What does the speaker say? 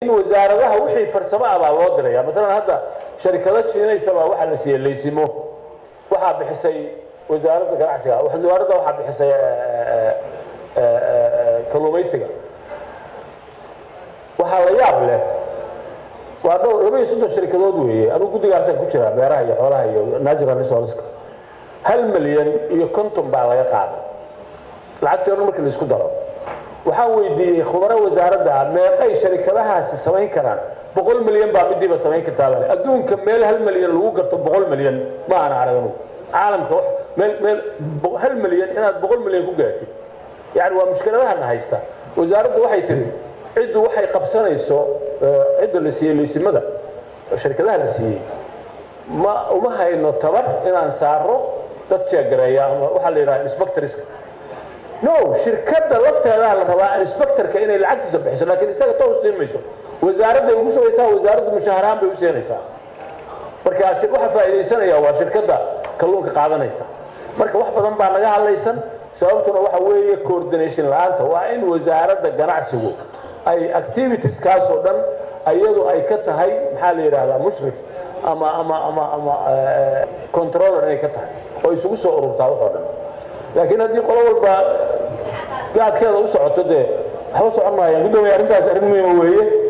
in wasaaradaha wixii farsamo ah baa loo diraya maalan hadda sharikado shiinaysa baa waxaa la siiyey laysimo waxaa bixisay wasaaradda ganacsiga wasaaradda waxaa bixisay kalluumaysiga waxaa la yaab leh waa dhowr laba iyo soddon sharikadood weeye anugu guddigaasaan ku jiraa beeraha iyo xoolaha iyo natural resourceska hal milyan iyo konton baa laga qaaday lacagtii o dhan markii la isku daro waxaan weydiiyey khubaro wasaaradda meeqay sharikadahaasi samayn karaan boqol milyan baa midiiba samayn kartaa bale adduunka meel hal milyan lagu garto boqol milyan ma ana arag anugu caalamka meel meel hal milyan inaad boqol milyan ku gaartid yani waa mushkiladahana haysta wasaaraddu waxay tiri ciddu waxay qabsanayso cidda la siiyey laysimada sharikadaha la siiyey ma uma hayno tabar inaan saaro dad jeegareeya ama waxaa la yidhaha inspectorska no shirkadda lafteedaa la rabaa inspectorka inay lacagtiisa bixiso laakiin isaga toos siin mayso wasaaradday ugu sugaysaa wasaaraddu mushaharahaan bay u siinaysaa marka waxa faa'iidaysanaya waa shirkadda kalluunka qaadanaysa marka wax badan baa naga hadlaysan sababtuna waxa weeye coordination la-aanta waa in wasaaradda ganacsigu ay activitieskaas oo dhan iyadu ay ka tahay maxaa la yidhahdaa mushrif ama ama ama ama controller inay ka tahay oo isugu soo ururtaa wax oo dhan laakiin haddii qolo walba gaadkeeda u socoto dee waxba socon maayaan guddoomiya arrintaas arrin muhiima weeye